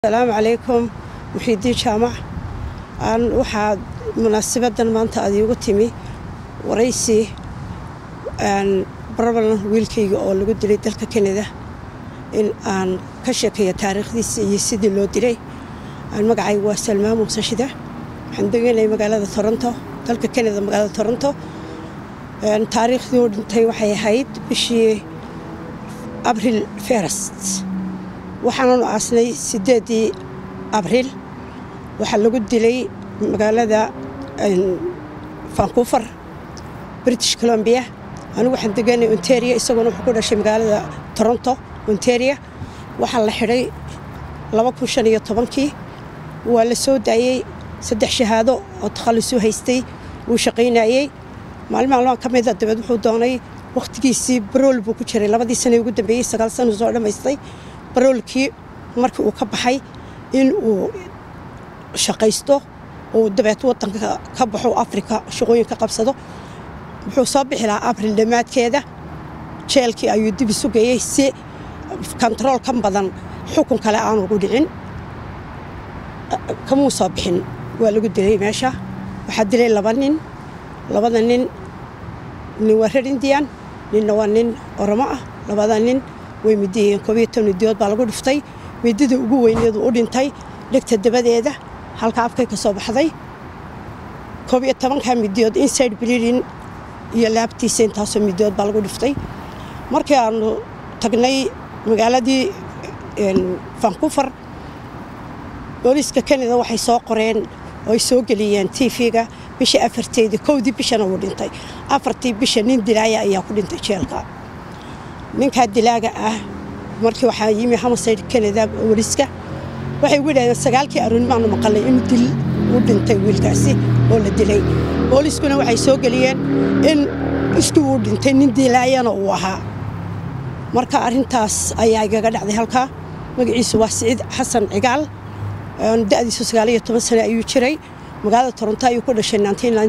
asalaamu calaykum muxiidiin jaamac aan waxaa munaasibadan maanta aad iigu timi waraysi barbalan wiilkayga oo lagu dilay dalka kanada in aan ka sheekeeyo taariikhdiisa iyo sidii loo dilay magacayga waa salmaan muuse shide waxaan deganay magaalada toronto dalka kanada magaalada toronto taariikhdii u dhintay waxay ahayd bishii abril ferest waxaananu aasnay sideedii abriil waxaa lagu dilay magaalada vancouver british colombia anigu waxaan deganay ontaria isaguna wuxuu ku dhashay magaalada toronto ontaria waxaa la xidhay laba kun shan iyo tobankii waa la soo daayey saddex shahaado oo takhallusuu haystay wuu shaqaynayey maalin maalmaha ka mida dabeed wuxuu doonay wakhtigiisii barool buu ku jiray labadii sane ugu dambeeyey sagaal sana soo dhammaystay baroolkii markii uu ka baxay in uu shaqaysto uu dabeet wadanka ka baxo afrika shaqooyin ka qabsado wuxuu soo bixi lahaa abril dhammaadkeeda jeelkii ayuu dib isu geeyey si kontarool ka badan xukun kale aan ugu dhicin kamuu soo bixin waa lagu dilay meesha waxaa dilay laba nin labada nin nin waa reer indian ninna waa nin oromo ah labada nin way midiyeen koobiyo toban midiyood baa lagu dhiftay midida ugu weyneedu u dhintay dhegta dabadeeda halka afkay ka soo baxday koobiyo tobanka midiyood inside bleeding iyo laabtiisa intaasoo midiyood baa lagu dhiftay markii aanu tagnay magaaladii vancouver booliiska kanada waxay soo qoreen oo ay soo geliyeen tv-ga bishii afarteedii kowdii bishana wuu dhintay afartii bisha nin dilaaya ayaa ku dhintay jeelka ninkaa dilaaga ah markii waxaa yimi hamasayd kanada booliiska waxay ugu yidhahdeen sagaalkii aroonimaanu maqalnay inuu dil u dhintay wiilkaasi oo la dilay booliiskuna waxay soo geliyeen in iskii uu dhintay nin dilaayana uu ahaa marka arrintaas ayaa igaga dhacday halkaa magaciisu waa siciid xasan cigaal da'diisu sagaaliyo toban sane ayuu jiray magaalada toronto ayuu ku dhashay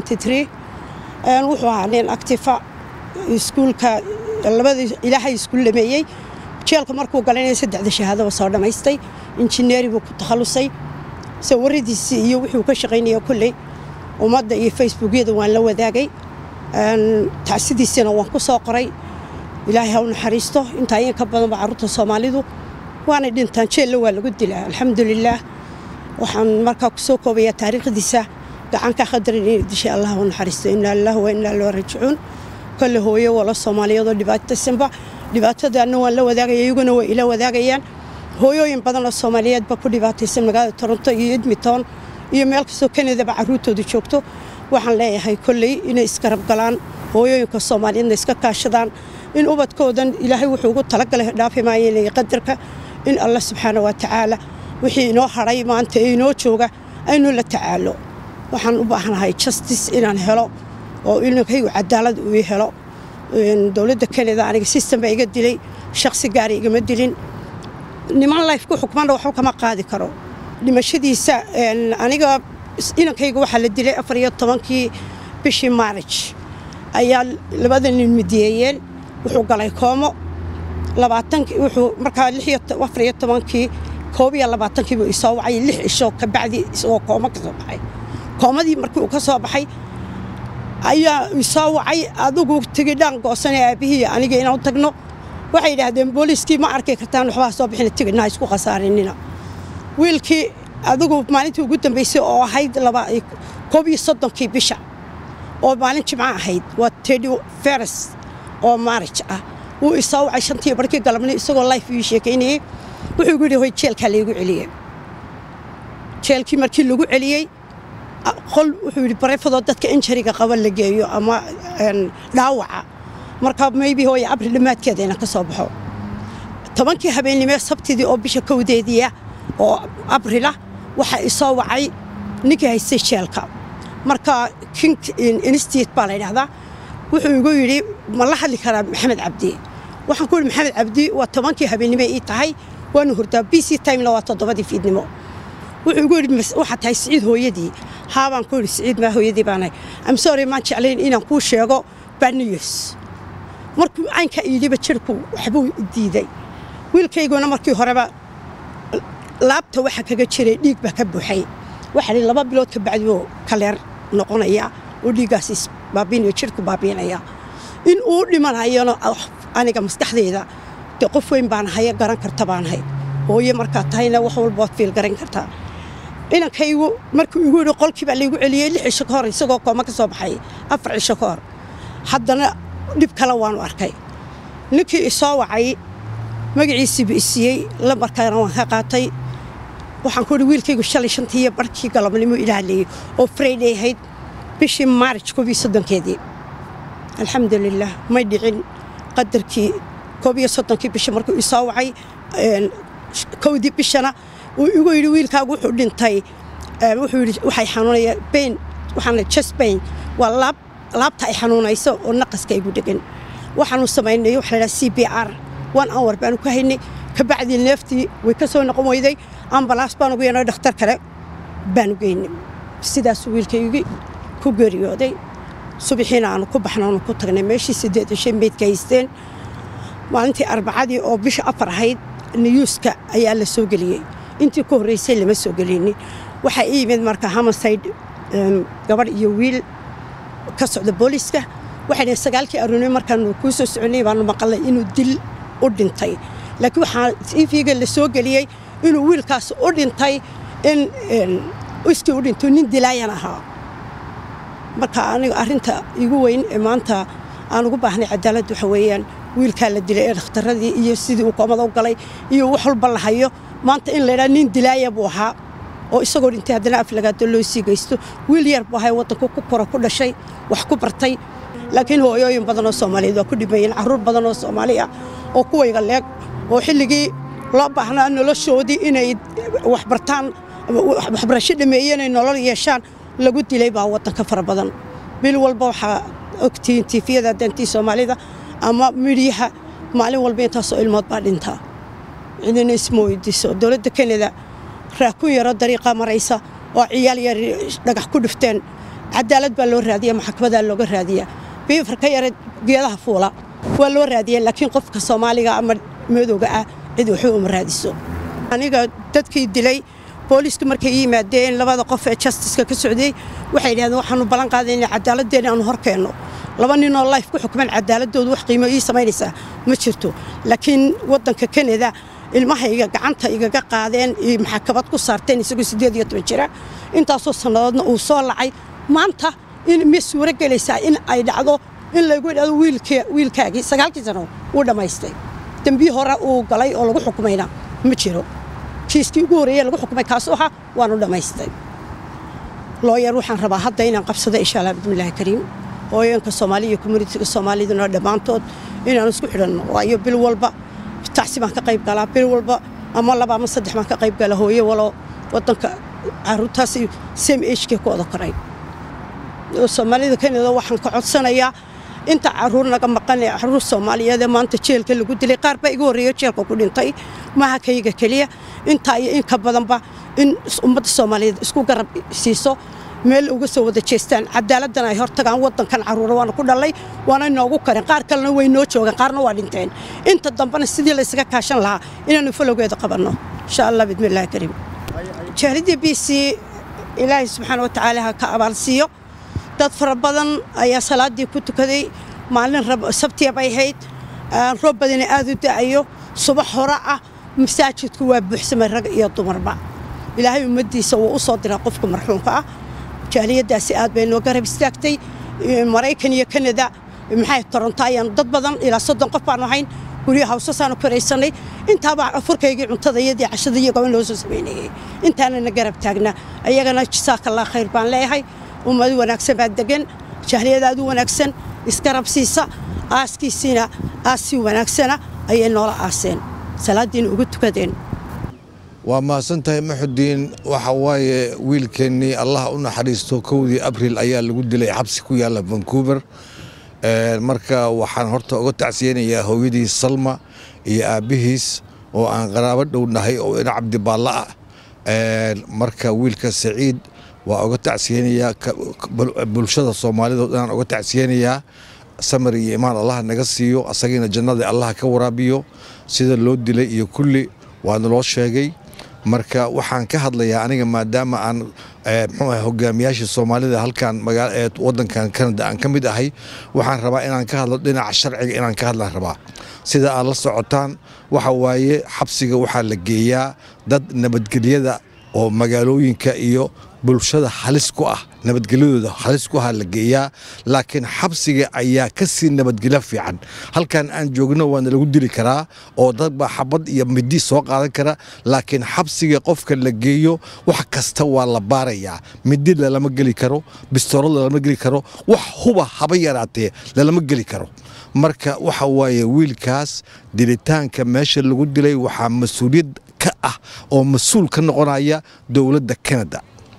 wuxuu ahaa nin actifa iskuulka labadii ilaahay isku lameeyey jeelka markuu galanaya saddexda shahaadaba soo dhammaystay injineeri buu ku takhallusay sawiradiisii iyo wuxuu ka shaqaynaya kolley ummadda iyo facebookyada waan la wadaagay tacsidiisina waan ku soo qoray ilaahay ha u naxariisto intaa in ka badanba carruurta soomaalidu waanay dhintaan jeella waa lagu dilaa alxamdulilaah waxaan markaa ku soo koobayaa taariikhdiisa gacanka khadarin inay dishay allah u naxariisto inaa lilah wa inaa loo rajicuun kolle hooyo wala soomaaliyeedoo dhibaataysanba dhibaatadaana waan la wadaagaya iyaguna way ila wadaagayaan hooyooyin badan oo soomaaliyeed ba ku dhibaataysan magaalada toronto iyo edmonton iyo meel kastoo kanadaba carruurtoodu joogto waxaan leeyahay kolley inay iskarab galaan hooyooyinka soomaaliyeedna iska kaashadaan in ubadkoodan ilaahay wuxuu ugu talagalay dhaafi maayeen qadarka in allah subxaana wa tacaala wixii inoo hadhay maanta ee inoo jooga aynu la tacaalo waxaan u baahanahay justice inaan helo oo inankaygu cadaalad uu helo dowladda kanada aniga system baa iga dilay shakhsi gaari igama dilin niman life ku xukmana waxba kama qaadi karo dhimashadiisa aniga inankayga waxaa la dilay afar iyo tobankii bishii maarij ayaa labada nin midiyeeyeen wuxuu galay koomo labaatankii wuxuu markaa afar iyo tobankii koob iyo labaatankii buu isoo wacay lix isho kabacdi isagoo koomo ka soo baxay koomadii markii uu ka soo baxay ayaa isoo wacay adigu tigidhaan goosanay aabbihii aniga inaan tagno waxay yidhaahdeen booliiskii ma arki kartaan waxbaa soo bixina tigidhnaha isku khasaarinina wiilkii adigu maalintii ugu dambaysay oo ahayd koob iyo soddonkii bisha oo maalin jimco ahayd waa tedi feres oo maarij ah wuu isoo wacay shantii barkii galabnay isagoo life ii sheekaynayey wuxuu igu yidhi hoy jeelkaa laygu celiyey jeelkii markii lagu celiyey qol wuxuu yidhi barefadoo dadka injariga qaba la geeyo ama dhaawaca marka maybe hooya abri dhammaadkeeda inaan ka soo baxo tobankii habeennimee sabtidii oo bisha kowdeediia oo abrilah waxaa isoo wacay ninkii haystay jeelka marka king institute baa la yidhahdaa wuxuu igu yidhi ma la hadli karaa maxamed cabdi waxaan ku yidhi maxamed cabdi waa tobankii habeennimo ii tahay waanu hurdaa b c timena waa toddobadii fiidnimo wuxuu igu yidhi waxaa tahay siciid hooyadii haabaan ku yidhi siciid maa hooyadii baanahay amsore maan jeclayn inaan kuu sheego baniyos markuu caynkaa iidhiba jirku waxbuu diiday wiilkayguna markii horeba laabta waxa kaga jiray dhiig baa ka buuxay waxaa lii laba bilood ka bacdi oo kaleer noqonaya oo dhiiggaas baabiinaya jirku baabiinaya in uu dhimanayona aniga maskaxdeyda dee qof weyn baan haya garan karta baan hay hooye markaa tahayna wax walba waad fiil garan kartaa inankaygu markuu igu yidhi qolkii baa laygu celiyey lix cisho ka hor isagoo kooma ka soo baxay afar cisho ka hor haddana dhib kale waanu arkay ninkii isoo wacay magaciisiiba isiiyey lambarkaana waan ka qaatay waxaan ku idhi wiilkaygu shalay shantii iyo barkii galabnimo ilaaliyey oo friday ahayd bishii maarij koob iyo soddonkeedii alxamdulilah may dhicin qadarkii koob iyo soddonkii bisha markuu isoo wacay kowdii bishana uu igu yidhi wiilkaagu wuxuu dhintay wuxuu yidhi waxay xanuunaya bain waxaana chest bain waa laab laabta ay xanuunayso oo naqaska igu dhegan waxaanu samaynay waxa la c b r one hour baanu ka haynay kabacdii neeftii way ka soo noqon weyday ambalaas baanu ugu yeernay dhakhtar kale baanu geynay sidaasuu wiilkaygii ku geeriyooday subaxiina aanu ku baxna aanu ku tagnay meeshii siddeed iyo shan meydka haysteen maalintii arbacadii oo bisha afar ahayd niyuuska ayaa la soo geliyey intii ku horreysay lama soo gelinin waxaa ii yimid marka hamasayd gabadh iyo wiil ka socda booliiska waxay dhaheen sagaalkii arooni markaanu kuu soo soconay baanu maqalnay inuu dil u dhintay laakiin waxaa tv-ga la soo geliyey inuu wiilkaas u dhintay in iskii u dhinto nin dilaayan ahaa marka aniga arrinta igu weyn ee maanta aan ugu baahnay cadaalad waxa weeyaan wiilkaa la dilay ee dhakhtaradii iyo sidii uu koomada u galay iyo wax walba la hayo maanta in laydhaa nin dilaaya buu ahaa oo isagoo dhintay haddana aflagaado loo sii geysto wiil yar buu ahay waddanku ku kora ku dhashay wax ku bartay laakiin hooyooyin badan oo soomaaliyeed waa ku dhimayeen carruur badan oo soomaali ah oo kuwayga leeg oo xilligii loo baahnaa noloshoodii inay wax bartaan waxbarasho dhameeyeen ay nolol yeeshaan lagu dilay baa waddanka fara badan bil walba waxaa ogtihiin tiifiyada dantii soomaalida ama midyaha maalin walba intaasoo ilmood baa dhintaa cidina isma weydiiso dowladda kanada raakun yaro dariiqa maraysa oo ciyaal yar dhagax ku dhifteen cadaalad baa loo raadiya maxkamadaa looga raadiya biifar ka yara geedaha fuula waa loo raadiya laakiin qofka soomaaliga ama madowga ah cid waxba uma raadiso aniga dadkii dilay booliisku markay yimaadeen labada qof ee justiska ka socday waxay yidhahdeen waxaanu ballan qaadayna cadaaladdeena aanu hor keenno laba ninoo life ku xukman cadaaladoodu wax qiimo ii samaynaysaa ma jirto laakiin waddanka kanada ilmahayga gacanta igaga qaadeen iyo maxakamad ku saarteen isagoo siddeed iyo toban jira intaasoo sannadoodna uu soo lacay maanta in ma suuro gelaysaa in ay dhacdo in laygu idhahdo wiilkaagii sagaalkii sano wuu dhammaystay dembiyi hore uu galay oo lagu xukumayna ma jiro kiiskii ugu horreeye lagu xukumay kaasu ahaa waanu dhammaystay looyar waxaan rabaa hadda inaan qabsado insha allah bismillaahi kariim hooyanka soomaaliya iyo communitiga soomaaliduna dhammaantood inaan isku xidhanno waayo bil walba tacsi baan ka qayb galaa bil walba ama laba ama saddex baan ka qayb gala hooye walo waddanka caruurtaas same agekee ku wada koray soomaalida kanada waxaan ka codsanayaa inta caruur naga maqan ee caruur soomaaliyeed ee maanta jeelka lagu dilay qaar baa iga horreeyo jeelka ku dhintay maaha kayga keliya intaa iyo in ka badanba in ummadda soomaaliyeed isku garab siiso meel uga soo wada jeestaan cadaaladdan ay hortagaan waddankan caruura waana ku dhallay waana inoogu karin qaar kalena way noo joogeen qaarna waa dhinteen inta dambena sidii laysaga kaashan lahaa inaanu falowgeeda qabanno insha allah bidmillahi kariim jahliddii b c ilaahay subxaana wa tacaala ha ka abaalsiiyo dad fara badan ayaa salaaddii ku tukaday maalin sabtiya bay ahayd roob badani aad u da'ayo subax hore ah masaajidku waa buuxsamay rag iyo dumarba ilaahay ummaddiisa wuu u soo diraa qofka marxuumka ah jaaliyaddaasi aad bay noo garab istaagtay maraykan iyo kanada maxay toronto ayaan dad badan ilaa soddon qof baanu ahayn guryo hawsasaanu koraysanay intaabaa afurkaygii cuntadayadii cashadii iyagoo in loo soo samaynayay intaanana garab taagnaa ayagana jasaakallaa khayr baan leeyahay ummad wanaagsan baa degan jahliyad aad u wanaagsan isgarab siisa aaskiisiina aas si wanaagsana ayay noola aaseen salaaddiina ugu tukadeen waa mahadsantahay maxudiin waxa waaye wiilkeennii allah u naxariisto kowdii abril ayaa lagu dilay xabsi ku yaalla vancouver marka waxaan horta uga tacsiyeynayaa hooyadii salma iyo aabbihiis oo aan qaraabo dhownahay oo ina cabdibaalla ah marka wiilka saciid waa uga tacsiyeynayaa bulshada soomaalida dhanaan uga tacsiyeynayaa samar iyo imaan allah naga siiyo asagiina jannada allah ka waraabiyo sida loo dilay iyo kulli waa naloo sheegay marka waxaan ka hadlayaa aniga maadaama aan mxuu ahay hogaamiyaashii soomaalida halkan magaala ee waddankan canada aan ka mid ahay waxaan rabaa inaan ka hadlo dhinaca sharciga inaan ka hadlaan rabaa sida aad la socotaan waxa waaye xabsiga waxaa la geeyaa dad nabadgelyada oo magaalooyinka iyo bulshada halis ku ah nabadgelyadooda halis ku ah la geeyaa laakiin xabsiga ayaa ka sii nabadgelyo fiican halkan aan joogno waana lagu dili karaa oo dad baa xabad iyo midi soo qaadan kara laakiin xabsiga qofka la geeyo wax kasta waa la baarayaa midi lalama geli karo bistoorad lalama geli karo wax huba haba yaraatee lalama geli karo marka waxa waaye wiilkaas dilitaanka meesha lagu dilay waxaa mas-uuliyad ka ah oo mas-uul ka noqonaya dowladda canada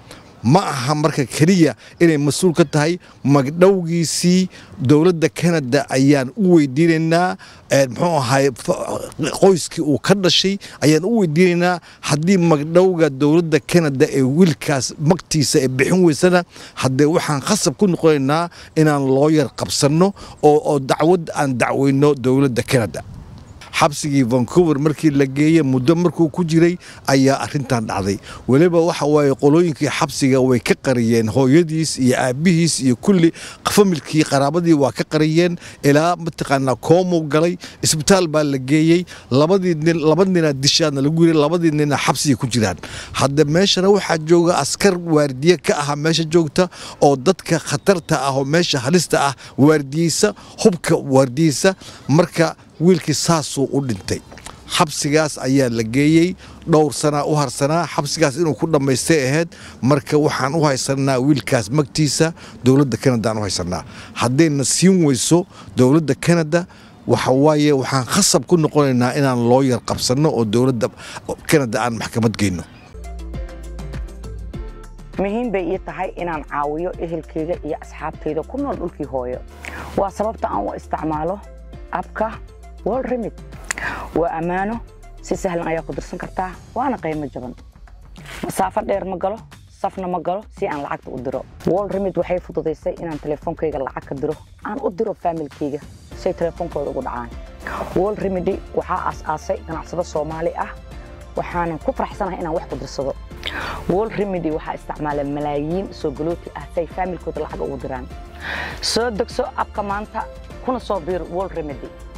ma aha marka keliya inay mas-uul ka tahay magdhowgiisii dowladda canada ayaan u weydiinaynaa muxuu ahay qoyskii uu ka dhashay ayaan u weydiinaynaa haddii magdhowga dowladda canada ee wiilkaas magtiisa ee bixin weysana haddee waxaan khasab ku noqonaynaa inaan looyar qabsanno oo dacwad aan dacweyno dowladda canada xabsigii vancouver markii la geeyey muddo markuu ku jiray ayaa arintan dhacday weliba waxa waaye qolooyinkii xabsiga way ka qariyeen hooyadiis iyo aabbihiis iyo kulli familkii qaraabadii waa ka qariyeen ilaa mataqaanaa koomuu galay isbitaal baa la geeyey labadii nin laba ninaa dishaadna lagu yiray labadii nina xabsiga ku jiraan hadda meeshana waxaa jooga askar waardiye ka aha meesha joogta oo dadka khatarta ah oo meesha halista ah waardiyeysa hubka waardiyeysa marka wiilkii saasuu u dhintay xabsigaas ayaa la geeyey dhowr sanaa u harsanaa xabsigaas inuu ku dhammaystay ahayd marka waxaan u haysanaa wiilkaas magtiisa dowladda canadaan u haysanaa haddayna siin weyso dowladda canada waxa waaye waxaan khasab ku noqonaynaa inaan looyar qabsanno oo dowladda canada aan maxkamad geyno muhiim bay ii tahay inaan caawiyo ehelkayga iyo asxaabtayda ku nool dhulkii hooyo waa sababta aan u isticmaalo abka world remid waa ammaano si sahlan ayaa ku dirsan kartaa waana qiimo jaban masaafo dheer ma galo safna ma galo si aan lacagta u diro world remid waxay fududaysay inaan telefoonkayga lacag ka diro aan u diro faamilkayga say telefoonkooda ugu dhacaan world remedy waxaa aas-aasay ganacsado soomaali ah waxaanan ku faraxsanahay inaan wax ku dirsado world remedy waxaa isticmaala malaayiin soo galooti ah si ay faamilkooda lacag ugu diraan soo degso abka maanta kuna soo biir world remedy